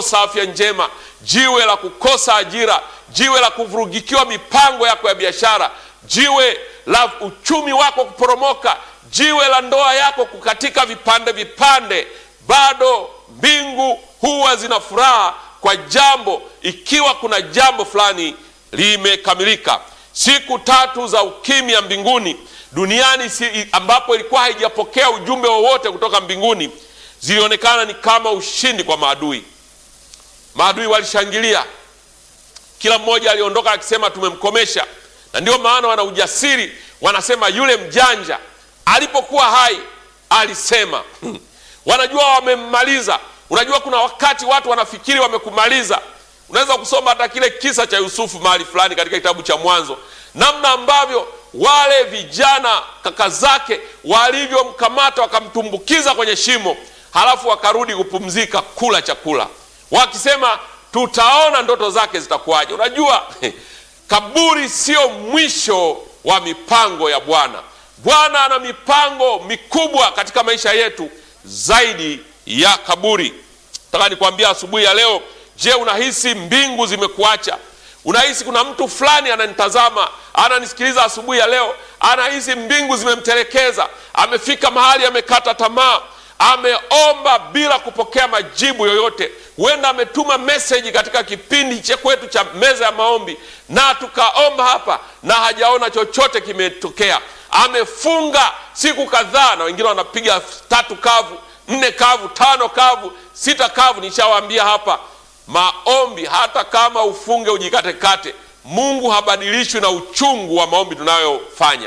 kukosa afya njema, jiwe la kukosa ajira, jiwe la kuvurugikiwa mipango yako ya biashara, jiwe la uchumi wako kuporomoka, jiwe la ndoa yako kukatika vipande vipande, bado mbingu huwa zina furaha kwa jambo, ikiwa kuna jambo fulani limekamilika. Siku tatu za ukimya mbinguni duniani si, ambapo ilikuwa haijapokea ujumbe wowote kutoka mbinguni zilionekana ni kama ushindi kwa maadui. Maadui walishangilia, kila mmoja aliondoka akisema tumemkomesha, na ndio maana wana ujasiri, wanasema yule mjanja alipokuwa hai alisema. Wanajua wamemmaliza. Unajua, kuna wakati watu wanafikiri wamekumaliza. Unaweza kusoma hata kile kisa cha Yusufu mahali fulani katika kitabu cha Mwanzo, namna ambavyo wale vijana kaka zake walivyomkamata wakamtumbukiza kwenye shimo, halafu wakarudi kupumzika, kula chakula, wakisema tutaona ndoto zake zitakuwaje. Unajua kaburi sio mwisho wa mipango ya Bwana. Bwana ana mipango mikubwa katika maisha yetu zaidi ya kaburi. Nataka nikwambia asubuhi ya leo, je, unahisi mbingu zimekuacha? Unahisi kuna mtu fulani ananitazama, ananisikiliza asubuhi ya leo, anahisi mbingu zimemtelekeza, amefika mahali amekata tamaa, ameomba bila kupokea majibu yoyote. Huenda ametuma meseji katika kipindi cha kwetu cha meza ya maombi, na tukaomba hapa na hajaona chochote kimetokea. Amefunga siku kadhaa, na wengine wanapiga tatu kavu, nne kavu, tano kavu, sita kavu. Nishawaambia hapa maombi hata kama ufunge ujikatekate, Mungu habadilishwi na uchungu wa maombi tunayofanya.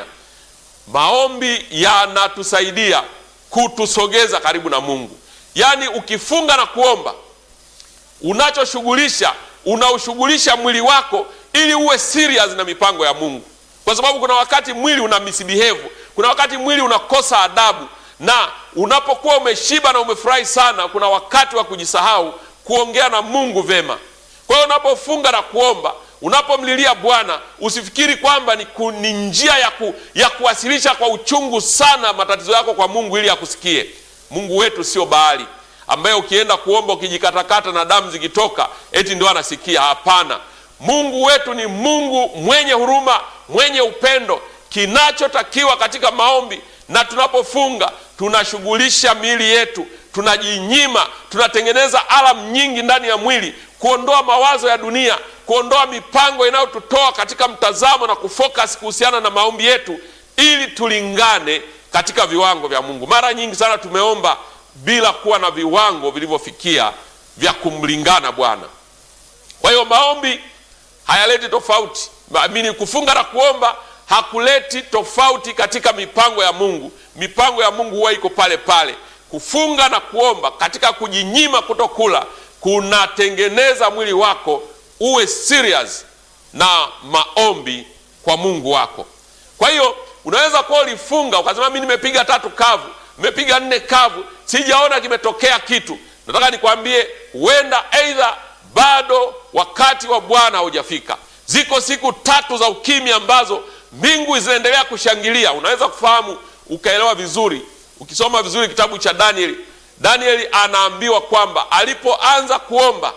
Maombi yanatusaidia kutusogeza karibu na Mungu. Yaani, ukifunga na kuomba, unachoshughulisha unaushughulisha mwili wako ili uwe serious na mipango ya Mungu, kwa sababu kuna wakati mwili una misbehave, kuna wakati mwili unakosa adabu, na unapokuwa umeshiba na umefurahi sana, kuna wakati wa kujisahau kuongea na Mungu vema. Kwa hiyo unapofunga na kuomba, unapomlilia Bwana, usifikiri kwamba ni, ku, ni njia ya, ku, ya kuwasilisha kwa uchungu sana matatizo yako kwa Mungu ili akusikie. Mungu wetu sio Baali ambaye ukienda kuomba ukijikatakata na damu zikitoka eti ndio anasikia. Hapana, Mungu wetu ni Mungu mwenye huruma, mwenye upendo. Kinachotakiwa katika maombi na tunapofunga, tunashughulisha miili yetu tunajinyima tunatengeneza alamu nyingi ndani ya mwili kuondoa mawazo ya dunia, kuondoa mipango inayotutoa katika mtazamo na kufocus kuhusiana na maombi yetu, ili tulingane katika viwango vya Mungu. Mara nyingi sana tumeomba bila kuwa na viwango vilivyofikia vya kumlingana Bwana. Kwa hiyo maombi hayaleti tofauti, amini, kufunga na kuomba hakuleti tofauti katika mipango ya Mungu. Mipango ya Mungu huwa iko pale pale. Kufunga na kuomba katika kujinyima kutokula kunatengeneza mwili wako uwe serious na maombi kwa Mungu wako. Kwa hiyo unaweza kuwa ulifunga ukasema, mimi nimepiga tatu kavu, nimepiga nne kavu, sijaona kimetokea kitu. Nataka nikwambie, huenda aidha bado wakati wa Bwana haujafika. Ziko siku tatu za ukimya ambazo mbingu zinaendelea kushangilia. Unaweza kufahamu ukaelewa vizuri ukisoma vizuri kitabu cha Danieli. Danieli anaambiwa kwamba alipoanza kuomba,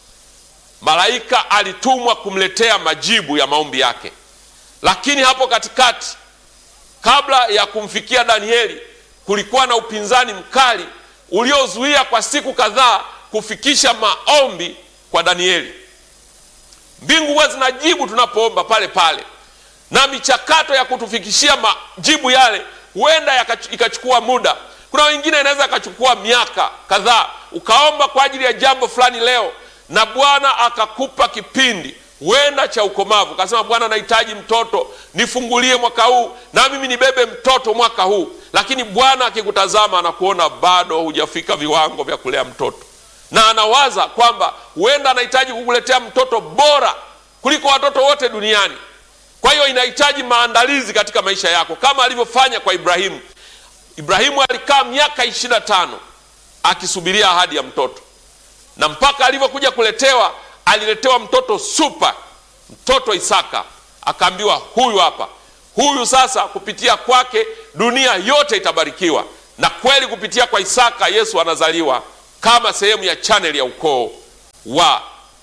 malaika alitumwa kumletea majibu ya maombi yake, lakini hapo katikati, kabla ya kumfikia Danieli, kulikuwa na upinzani mkali uliozuia kwa siku kadhaa kufikisha maombi kwa Danieli. Mbingu huwa zinajibu tunapoomba pale pale, na michakato ya kutufikishia majibu yale huenda ikachukua muda. Kuna wengine inaweza ikachukua miaka kadhaa. Ukaomba kwa ajili ya jambo fulani leo, na Bwana akakupa kipindi huenda cha ukomavu, ukasema Bwana, nahitaji mtoto, nifungulie mwaka huu na mimi nibebe mtoto mwaka huu. Lakini Bwana akikutazama anakuona bado hujafika viwango vya kulea mtoto, na anawaza kwamba huenda anahitaji kukuletea mtoto bora kuliko watoto wote duniani. Kwa hiyo inahitaji maandalizi katika maisha yako, kama alivyofanya kwa Ibrahimu. Ibrahimu alikaa miaka ishirini na tano akisubiria ahadi ya mtoto, na mpaka alivyokuja kuletewa, aliletewa mtoto super, mtoto Isaka. Akaambiwa huyu hapa, huyu sasa, kupitia kwake dunia yote itabarikiwa. Na kweli kupitia kwa Isaka Yesu anazaliwa kama sehemu ya chaneli ya ukoo wa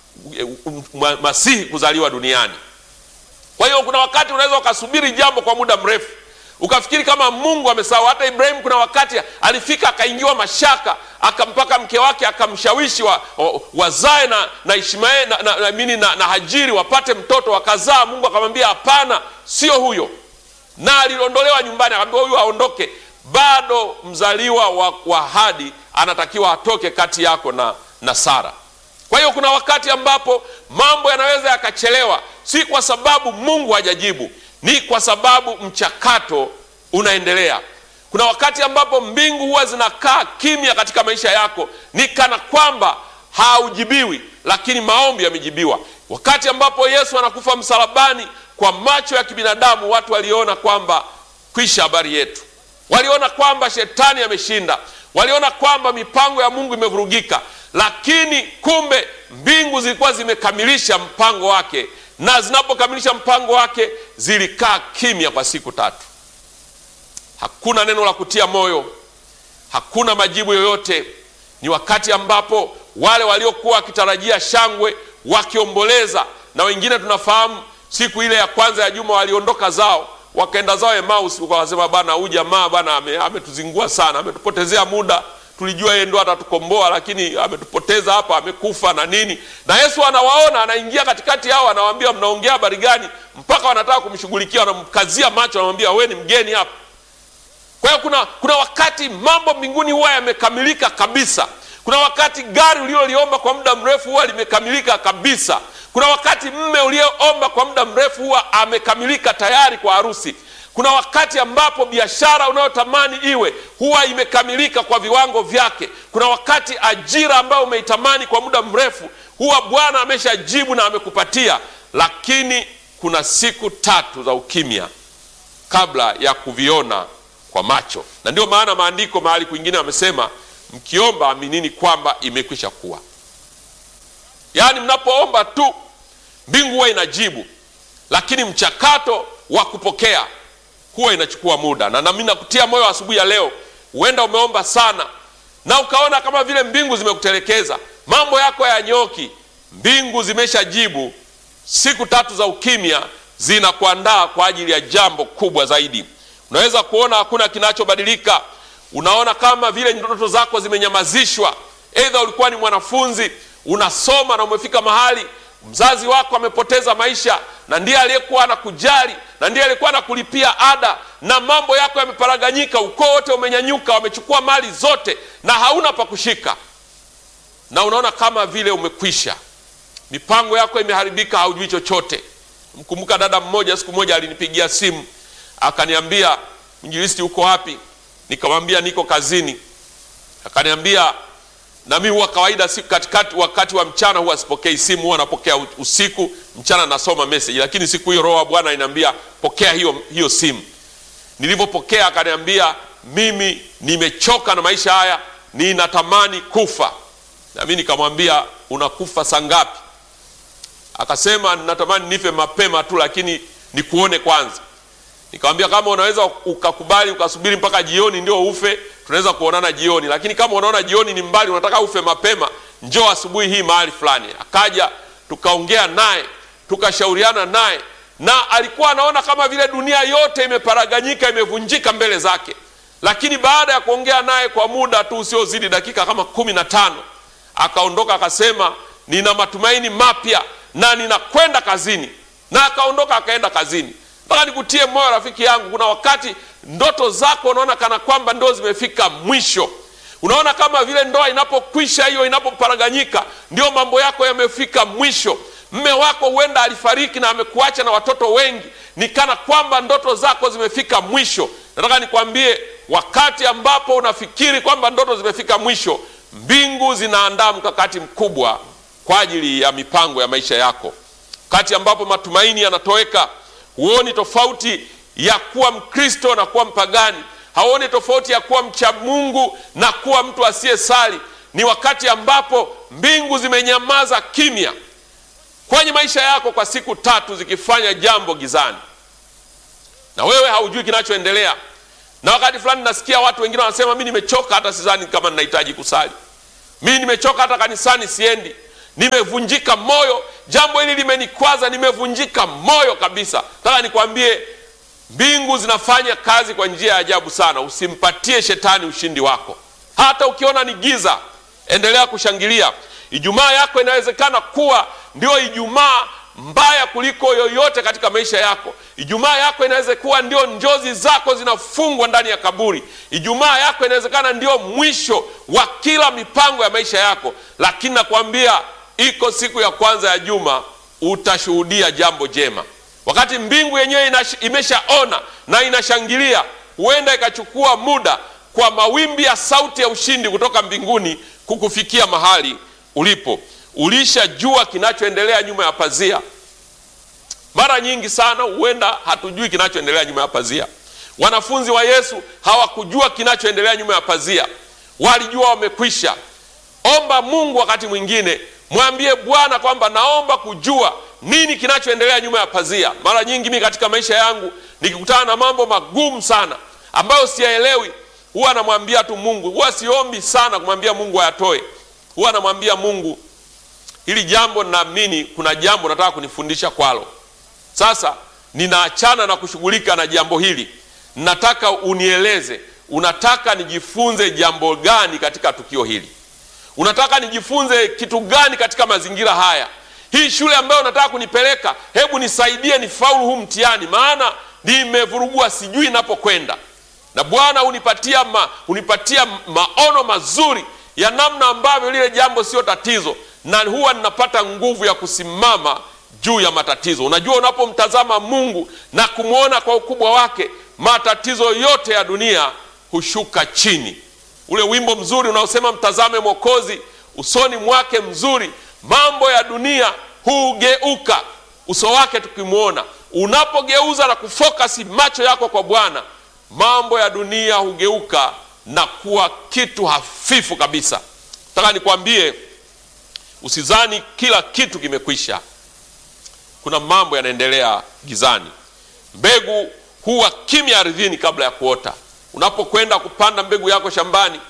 Masihi kuzaliwa duniani. Kwa hiyo kuna wakati unaweza ukasubiri jambo kwa muda mrefu ukafikiri kama Mungu amesahau. Hata Ibrahimu kuna wakati alifika akaingiwa mashaka, akampaka mke wake akamshawishi wa, wa, wazae na na Ishmaeli na, na, na, na, na, na Hajiri wapate mtoto, wakazaa. Mungu akamwambia hapana, sio huyo, na aliondolewa nyumbani, akamwambia huyu aondoke. Bado mzaliwa wa, wa ahadi anatakiwa atoke kati yako na, na Sara. Kwa hiyo kuna wakati ambapo mambo yanaweza yakachelewa, si kwa sababu Mungu hajajibu ni kwa sababu mchakato unaendelea. Kuna wakati ambapo mbingu huwa zinakaa kimya katika maisha yako, ni kana kwamba haujibiwi, lakini maombi yamejibiwa. Wakati ambapo Yesu anakufa msalabani, kwa macho ya kibinadamu watu waliona kwamba kwisha habari yetu, waliona kwamba shetani ameshinda, waliona kwamba mipango ya Mungu imevurugika, lakini kumbe mbingu zilikuwa zimekamilisha mpango wake na zinapokamilisha mpango wake zilikaa kimya kwa siku tatu. Hakuna neno la kutia moyo, hakuna majibu yoyote. Ni wakati ambapo wale waliokuwa wakitarajia shangwe, wakiomboleza, na wengine tunafahamu siku ile ya kwanza ya juma waliondoka zao, wakaenda zao Emmaus, wakasema bana, huyu jamaa bana ametuzingua sana, ametupotezea muda tulijua yeye ndo atatukomboa, lakini ametupoteza hapa, amekufa na nini. Na Yesu anawaona, anaingia katikati yao, anawaambia mnaongea habari gani? Mpaka wanataka kumshughulikia, wanamkazia macho, anamwambia wewe ni mgeni hapa. Kwa hiyo kuna, kuna wakati mambo mbinguni huwa yamekamilika kabisa. Kuna wakati gari ulioliomba kwa muda mrefu huwa limekamilika kabisa. Kuna wakati mme ulioomba kwa muda mrefu huwa amekamilika tayari kwa harusi. Kuna wakati ambapo biashara unayotamani iwe huwa imekamilika kwa viwango vyake. Kuna wakati ajira ambayo umeitamani kwa muda mrefu huwa Bwana ameshajibu na amekupatia, lakini kuna siku tatu za ukimya kabla ya kuviona kwa macho, na ndio maana maandiko mahali kwingine wamesema, mkiomba aminini kwamba imekwisha kuwa. Yaani mnapoomba tu mbingu huwa inajibu, lakini mchakato wa kupokea huwa inachukua muda. Na nami nakutia moyo asubuhi ya leo, huenda umeomba sana na ukaona kama vile mbingu zimekutelekeza, mambo yako hayanyoki. Mbingu zimeshajibu. Siku tatu za ukimya zinakuandaa kwa ajili ya jambo kubwa zaidi. Unaweza kuona hakuna kinachobadilika, unaona kama vile ndoto zako zimenyamazishwa. Aidha ulikuwa ni mwanafunzi unasoma na umefika mahali mzazi wako amepoteza maisha, na ndiye aliyekuwa anakujali na ndiye alikuwa anakulipia ada, na mambo yako yameparaganyika, ukoo wote umenyanyuka, wamechukua mali zote na hauna pa kushika, na unaona kama vile umekwisha, mipango yako imeharibika, haujui chochote. Mkumbuka dada mmoja, siku moja alinipigia simu akaniambia, mwinjilisti, uko wapi? Nikamwambia niko kazini. Akaniambia na mimi huwa kawaida siku katikati, wakati wa mchana huwa sipokei simu, huwa napokea usiku, mchana nasoma message, lakini siku hiyo Roho wa Bwana inaniambia pokea hiyo, hiyo simu. Nilivyopokea akaniambia, mimi nimechoka na maisha haya, ninatamani kufa. Na mimi nikamwambia unakufa saa ngapi? Akasema ninatamani nife mapema tu, lakini nikuone kwanza. Nikamwambia kama unaweza ukakubali ukasubiri mpaka jioni ndio ufe, tunaweza kuonana jioni, lakini kama unaona jioni ni mbali, unataka ufe mapema, njoo asubuhi hii mahali fulani. Akaja tukaongea naye, tukashauriana naye, na alikuwa anaona kama vile dunia yote imeparaganyika, imevunjika mbele zake. Lakini baada ya kuongea naye kwa muda tu usiozidi dakika kama kumi na tano akaondoka, akasema nina matumaini mapya na ninakwenda kazini, na akaondoka akaenda kazini. Mpaka nikutie moyo rafiki yangu, kuna wakati ndoto zako unaona kana kwamba ndo zimefika mwisho. Unaona kama vile ndoa inapokwisha, hiyo inapoparaganyika, ndio mambo yako yamefika mwisho. Mme wako huenda alifariki na amekuacha na watoto wengi, ni kana kwamba ndoto zako zimefika mwisho. Nataka nikwambie, wakati ambapo unafikiri kwamba ndoto zimefika mwisho, mbingu zinaandaa mkakati mkubwa kwa ajili ya mipango ya maisha yako. Wakati ambapo matumaini yanatoweka huoni tofauti ya kuwa Mkristo na kuwa mpagani, hauoni tofauti ya kuwa mcha Mungu na kuwa mtu asiyesali. Ni wakati ambapo mbingu zimenyamaza kimya kwenye maisha yako kwa siku tatu, zikifanya jambo gizani, na wewe haujui kinachoendelea. Na wakati fulani nasikia watu wengine wanasema, mi nimechoka, hata sidhani kama ninahitaji kusali, mi nimechoka, hata kanisani siendi. nimevunjika moyo, jambo hili limenikwaza, nimevunjika moyo kabisa. Nataka nikwambie mbingu zinafanya kazi kwa njia ya ajabu sana. Usimpatie shetani ushindi wako, hata ukiona ni giza, endelea kushangilia. Ijumaa yako inawezekana kuwa ndio Ijumaa mbaya kuliko yoyote katika maisha yako. Ijumaa yako inaweza kuwa ndio njozi zako zinafungwa ndani ya kaburi. Ijumaa yako inawezekana ndio mwisho wa kila mipango ya maisha yako, lakini nakwambia iko siku ya kwanza ya juma utashuhudia jambo jema. Wakati mbingu yenyewe imeshaona na inashangilia, huenda ikachukua muda kwa mawimbi ya sauti ya ushindi kutoka mbinguni kukufikia mahali ulipo. Ulishajua kinachoendelea nyuma ya pazia. Mara nyingi sana huenda hatujui kinachoendelea nyuma ya pazia. Wanafunzi wa Yesu hawakujua kinachoendelea nyuma ya pazia, walijua wamekwisha. Omba Mungu wakati mwingine, mwambie Bwana kwamba naomba kujua nini kinachoendelea nyuma ya pazia. Mara nyingi mimi katika maisha yangu nikikutana na mambo magumu sana ambayo siyaelewi, huwa namwambia tu Mungu. Huwa siombi sana kumwambia Mungu ayatoe, huwa namwambia Mungu, hili jambo naamini kuna jambo nataka kunifundisha kwalo. Sasa ninaachana na kushughulika na jambo hili, nataka unieleze, unataka nijifunze jambo gani katika tukio hili? Unataka nijifunze kitu gani katika mazingira haya? Hii shule ambayo unataka kunipeleka, hebu nisaidie nifaulu huu mtihani, maana nimevurugua, sijui napokwenda. Na Bwana unipatia ma, unipatia maono mazuri ya namna ambavyo lile jambo sio tatizo, na huwa ninapata nguvu ya kusimama juu ya matatizo. Unajua, unapomtazama Mungu na kumwona kwa ukubwa wake, matatizo yote ya dunia hushuka chini. Ule wimbo mzuri unaosema mtazame Mwokozi usoni mwake mzuri, mambo ya dunia hugeuka uso wake tukimwona. Unapogeuza na kufokasi macho yako kwa Bwana, mambo ya dunia hugeuka na kuwa kitu hafifu kabisa. Nataka nikwambie, usizani kila kitu kimekwisha. Kuna mambo yanaendelea gizani. Mbegu huwa kimya ardhini kabla ya kuota. Unapokwenda kupanda mbegu yako shambani,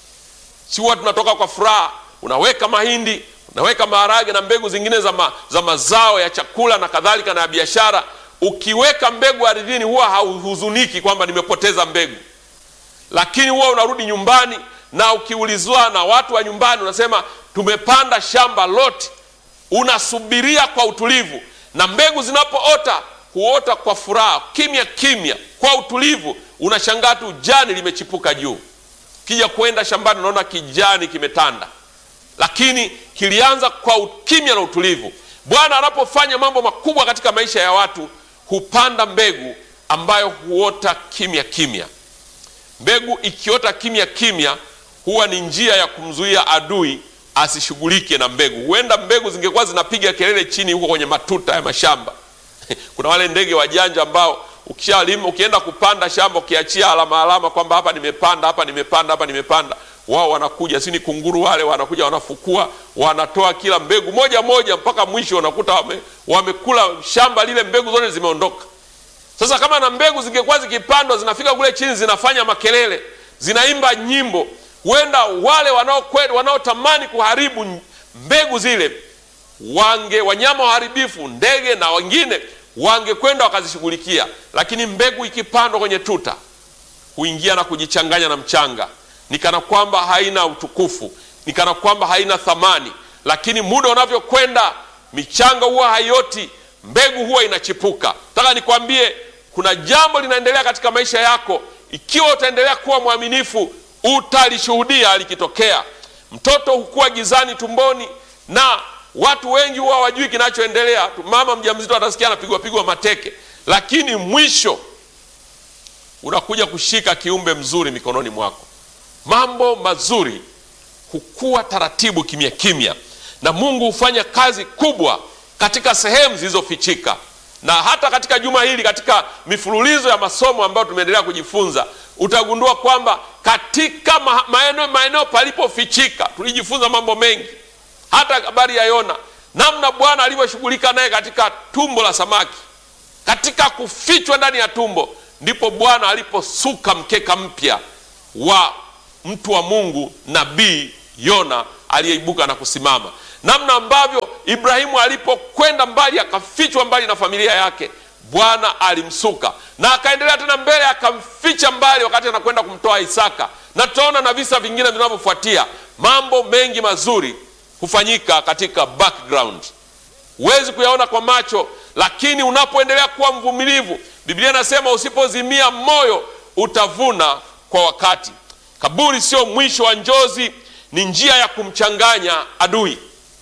si huwa tunatoka kwa furaha, unaweka mahindi, unaweka maharage na mbegu zingine za, ma, za mazao ya chakula na kadhalika na ya biashara. Ukiweka mbegu ardhini, huwa hauhuzuniki kwamba nimepoteza mbegu, lakini huwa unarudi nyumbani na ukiulizwa na watu wa nyumbani, unasema tumepanda shamba lote. Unasubiria kwa utulivu, na mbegu zinapoota huota kwa furaha, kimya kimya, kwa utulivu. Unashangaa tu jani limechipuka juu. Kija kwenda shambani, unaona kijani kimetanda, lakini kilianza kwa ukimya na utulivu. Bwana anapofanya mambo makubwa katika maisha ya watu, hupanda mbegu ambayo huota kimya kimya. Mbegu ikiota kimya kimya, huwa ni njia ya kumzuia adui asishughulike na mbegu. Huenda mbegu zingekuwa zinapiga kelele chini huko kwenye matuta ya mashamba kuna wale ndege wajanja ambao ukishalima, ukienda kupanda shamba, ukiachia alama alama kwamba hapa nimepanda, hapa nimepanda, hapa nimepanda, wao wanakuja, si ni kunguru wale, wanakuja wanafukua, wanatoa kila mbegu moja moja mpaka mwisho, unakuta wame, wamekula shamba lile, mbegu zote zimeondoka. Sasa kama na mbegu zingekuwa zikipandwa, zinafika kule chini, zinafanya makelele, zinaimba nyimbo, huenda wale wanaokwenda wanaotamani kuharibu mbegu zile wange wanyama waharibifu, ndege na wengine wangekwenda wakazishughulikia, lakini mbegu ikipandwa kwenye tuta huingia na kujichanganya na mchanga, ni kana kwamba haina utukufu, ni kana kwamba haina thamani. Lakini muda unavyokwenda, michanga huwa haioti, mbegu huwa inachipuka. Nataka nikwambie, kuna jambo linaendelea katika maisha yako. Ikiwa utaendelea kuwa mwaminifu, utalishuhudia likitokea. Mtoto hukua gizani tumboni na watu wengi huwa hawajui kinachoendelea. Mama mjamzito atasikia anapigwa pigwa mateke, lakini mwisho unakuja kushika kiumbe mzuri mikononi mwako. Mambo mazuri hukua taratibu, kimya kimya, na Mungu hufanya kazi kubwa katika sehemu zilizofichika. Na hata katika juma hili, katika mifululizo ya masomo ambayo tumeendelea kujifunza, utagundua kwamba katika maeneo maeneo palipofichika tulijifunza mambo mengi hata habari ya Yona, namna Bwana alivyoshughulika naye katika tumbo la samaki, katika kufichwa ndani ya tumbo, ndipo Bwana aliposuka mkeka mpya wa mtu wa Mungu, nabii Yona aliyeibuka na kusimama. namna ambavyo Ibrahimu alipokwenda mbali akafichwa mbali na familia yake, Bwana alimsuka na akaendelea tena mbele, akamficha mbali wakati anakwenda kumtoa Isaka, na tutaona na visa vingine vinavyofuatia. Mambo mengi mazuri hufanyika katika background, huwezi kuyaona kwa macho, lakini unapoendelea kuwa mvumilivu, Biblia inasema usipozimia moyo utavuna kwa wakati. Kaburi sio mwisho wa njozi, ni njia ya kumchanganya adui.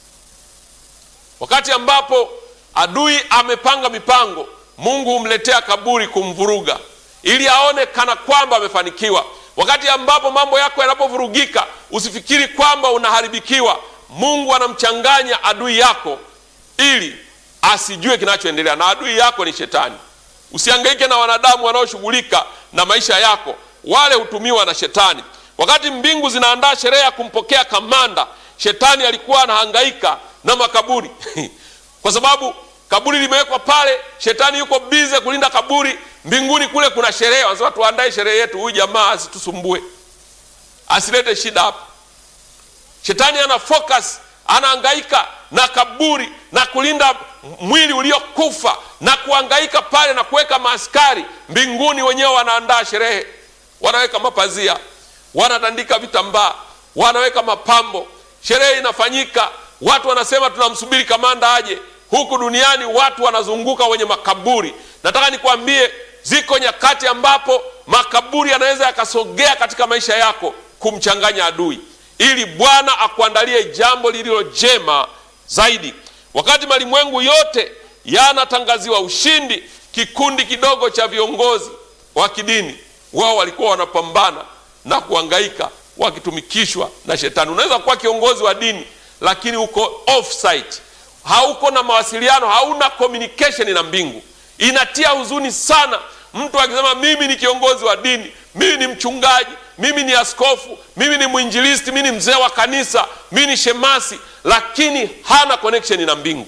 Wakati ambapo adui amepanga mipango, Mungu humletea kaburi kumvuruga, ili aone kana kwamba amefanikiwa. Wakati ambapo mambo yako yanapovurugika, usifikiri kwamba unaharibikiwa. Mungu anamchanganya adui yako ili asijue kinachoendelea, na adui yako ni Shetani. Usihangaike na wanadamu wanaoshughulika na maisha yako, wale hutumiwa na Shetani. Wakati mbingu zinaandaa sherehe ya kumpokea kamanda, Shetani alikuwa anahangaika na makaburi kwa sababu kaburi limewekwa pale, Shetani yuko bize kulinda kaburi. Mbinguni kule kuna sherehe, wanasema tuandae sherehe yetu, huyu jamaa asitusumbue, asilete shida hapa. Shetani ana focus, anahangaika na kaburi na kulinda mwili uliokufa na kuhangaika pale na kuweka maaskari. Mbinguni wenyewe wanaandaa sherehe, wanaweka mapazia, wanatandika vitambaa, wanaweka mapambo, sherehe inafanyika. Watu wanasema tunamsubiri kamanda aje. Huku duniani watu wanazunguka wenye makaburi. Nataka nikwambie, ziko nyakati ambapo makaburi yanaweza yakasogea katika maisha yako kumchanganya adui, ili Bwana akuandalie jambo lililo jema zaidi. Wakati malimwengu yote yanatangaziwa ushindi, kikundi kidogo cha viongozi wa kidini wao walikuwa wanapambana na kuhangaika wakitumikishwa na Shetani. Unaweza kuwa kiongozi wa dini lakini uko offsite, hauko na mawasiliano, hauna communication na mbingu. Inatia huzuni sana mtu akisema mimi ni kiongozi wa dini, mimi ni mchungaji, mimi ni askofu, mimi ni mwinjilisti, mimi ni mzee wa kanisa, mimi ni shemasi, lakini hana connection na mbingu.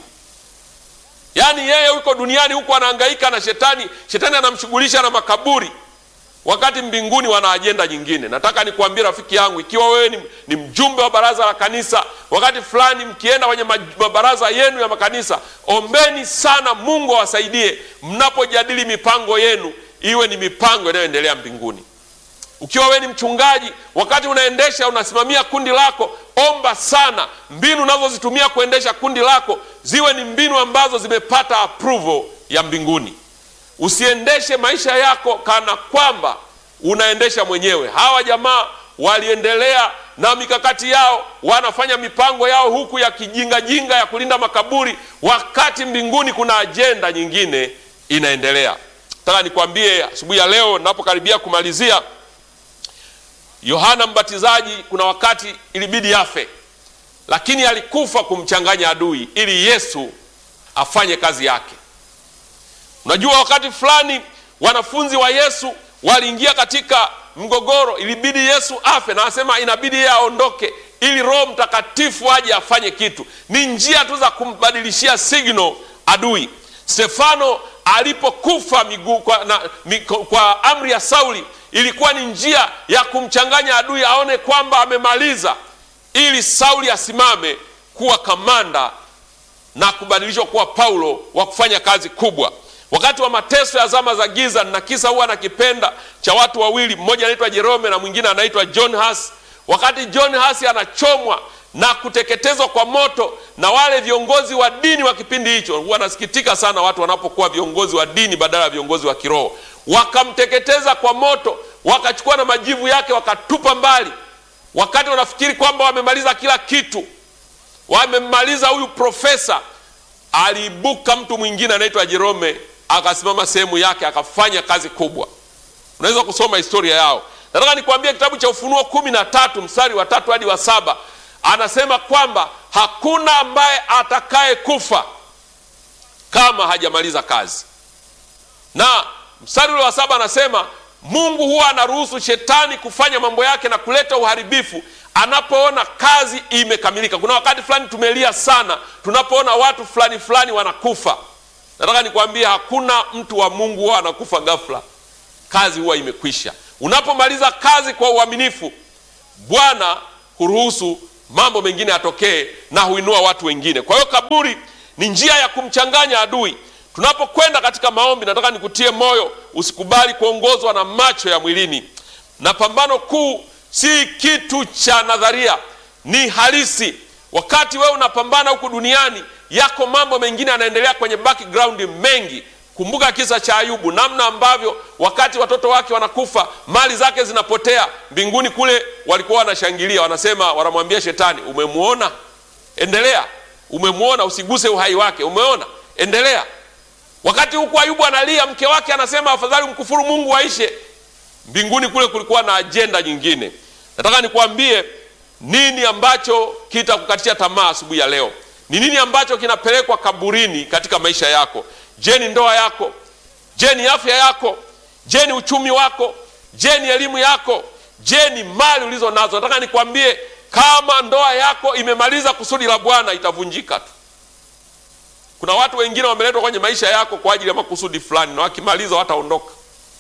Yaani yeye yuko duniani huku anahangaika na shetani, shetani anamshughulisha na makaburi wakati mbinguni wana ajenda nyingine. Nataka nikuambie rafiki yangu, ikiwa wewe ni, ni mjumbe wa baraza la kanisa, wakati fulani mkienda kwenye mabaraza yenu ya makanisa, ombeni sana Mungu awasaidie mnapojadili mipango yenu, iwe ni mipango inayoendelea mbinguni. Ukiwa wewe ni mchungaji, wakati unaendesha unasimamia kundi lako, omba sana mbinu unazozitumia kuendesha kundi lako ziwe ni mbinu ambazo zimepata approval ya mbinguni. Usiendeshe maisha yako kana kwamba unaendesha mwenyewe. Hawa jamaa waliendelea na mikakati yao, wanafanya mipango yao huku ya kijingajinga ya kulinda makaburi, wakati mbinguni kuna ajenda nyingine inaendelea. Nataka nikwambie asubuhi ya leo ninapokaribia kumalizia, Yohana Mbatizaji kuna wakati ilibidi afe, lakini alikufa kumchanganya adui ili Yesu afanye kazi yake. Unajua, wakati fulani wanafunzi wa Yesu waliingia katika mgogoro, ilibidi Yesu afe, na anasema inabidi yeye aondoke ili Roho Mtakatifu aje afanye kitu. Ni njia tu za kumbadilishia signal adui. Stefano alipokufa miguu kwa, na, migo, kwa amri ya Sauli ilikuwa ni njia ya kumchanganya adui aone kwamba amemaliza, ili Sauli asimame kuwa kamanda na kubadilishwa kuwa Paulo wa kufanya kazi kubwa. Wakati wa mateso ya zama za giza, na kisa huwa nakipenda cha watu wawili, mmoja anaitwa Jerome na mwingine anaitwa John Huss. Wakati John Huss anachomwa na kuteketezwa kwa moto na wale viongozi wa dini wa kipindi hicho, huwa nasikitika sana watu wanapokuwa viongozi wa dini badala ya viongozi wa kiroho. Wakamteketeza kwa moto, wakachukua na majivu yake wakatupa mbali, wakati wanafikiri kwamba wamemaliza kila kitu, wamemmaliza huyu profesa. Aliibuka mtu mwingine anaitwa Jerome akasimama sehemu yake akafanya kazi kubwa. Unaweza kusoma historia yao. Nataka nikwambie kitabu cha Ufunuo kumi na tatu mstari wa tatu hadi wa saba anasema kwamba hakuna ambaye atakaye kufa kama hajamaliza kazi, na mstari ule wa saba anasema Mungu huwa anaruhusu shetani kufanya mambo yake na kuleta uharibifu anapoona kazi imekamilika. Kuna wakati fulani tumelia sana tunapoona watu fulani fulani wanakufa. Nataka nikwambie hakuna mtu wa Mungu huwa anakufa ghafla, kazi huwa imekwisha. Unapomaliza kazi kwa uaminifu, Bwana huruhusu mambo mengine yatokee na huinua watu wengine. Kwa hiyo kaburi ni njia ya kumchanganya adui. Tunapokwenda katika maombi, nataka nikutie moyo, usikubali kuongozwa na macho ya mwilini, na pambano kuu si kitu cha nadharia, ni halisi. Wakati wewe unapambana huku duniani, yako mambo mengine yanaendelea kwenye background mengi. Kumbuka kisa cha Ayubu, namna ambavyo wakati watoto wake wanakufa, mali zake zinapotea. Mbinguni kule walikuwa wanashangilia, wanasema, wanamwambia Shetani, umemwona? Endelea. Umemwona? Usiguse uhai wake. Umeona? Endelea. Wakati huku Ayubu analia, mke wake anasema afadhali mkufuru Mungu aishe. Mbinguni kule kulikuwa na ajenda nyingine. Nataka nikwambie nini ambacho kitakukatisha tamaa asubuhi ya leo. Ni nini ambacho kinapelekwa kaburini katika maisha yako? Je, ni ndoa yako? Je, ni afya yako? Je, ni uchumi wako? Je, ni elimu yako? Je, ni mali ulizo nazo? Nataka nikwambie, kama ndoa yako imemaliza kusudi la Bwana itavunjika tu. Kuna watu wengine wameletwa kwenye maisha yako kwa ajili ya makusudi fulani, na wakimaliza wataondoka.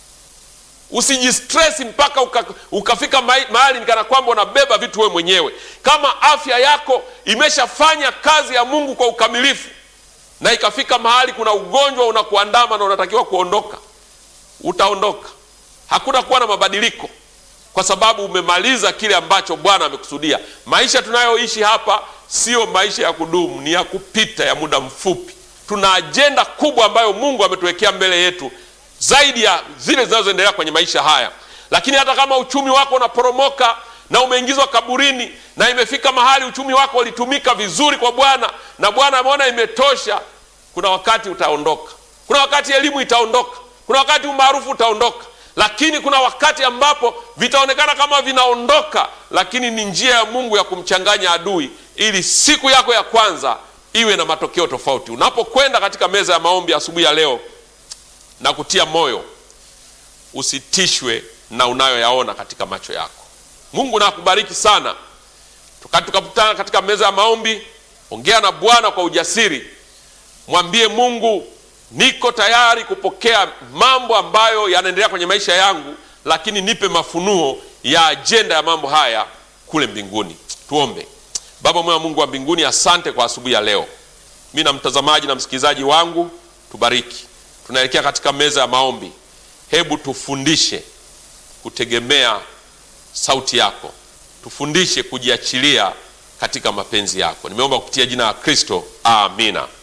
Usijistresi mpaka uka, ukafika mahali nikana kwamba unabeba vitu wewe mwenyewe. Kama afya yako imeshafanya kazi ya Mungu kwa ukamilifu na ikafika mahali kuna ugonjwa unakuandama na unatakiwa kuondoka, utaondoka. Hakuna kuwa na mabadiliko, kwa sababu umemaliza kile ambacho Bwana amekusudia. Maisha tunayoishi hapa sio maisha ya kudumu, ni ya kupita, ya muda mfupi. Tuna ajenda kubwa ambayo Mungu ametuwekea mbele yetu zaidi ya zile zinazoendelea kwenye maisha haya. Lakini hata kama uchumi wako unaporomoka na umeingizwa kaburini na imefika mahali uchumi wako ulitumika vizuri kwa Bwana na Bwana ameona imetosha, kuna wakati utaondoka. Kuna wakati elimu itaondoka, kuna wakati umaarufu utaondoka, lakini kuna wakati ambapo vitaonekana kama vinaondoka, lakini ni njia ya Mungu ya kumchanganya adui, ili siku yako ya kwanza iwe na matokeo tofauti. Unapokwenda katika meza ya maombi asubuhi ya leo na kutia moyo, usitishwe na unayoyaona katika macho yako. Mungu na akubariki sana. Tukati tukakutana katika meza ya maombi, ongea na Bwana kwa ujasiri, mwambie Mungu, niko tayari kupokea mambo ambayo yanaendelea kwenye maisha yangu, lakini nipe mafunuo ya ajenda ya mambo haya kule mbinguni. Tuombe. Baba mwema, Mungu wa mbinguni, asante kwa asubuhi ya leo. Mi na mtazamaji na msikilizaji wangu, tubariki. Tunaelekea katika meza ya maombi, hebu tufundishe kutegemea sauti yako, tufundishe kujiachilia katika mapenzi yako. Nimeomba kupitia jina la Kristo, amina.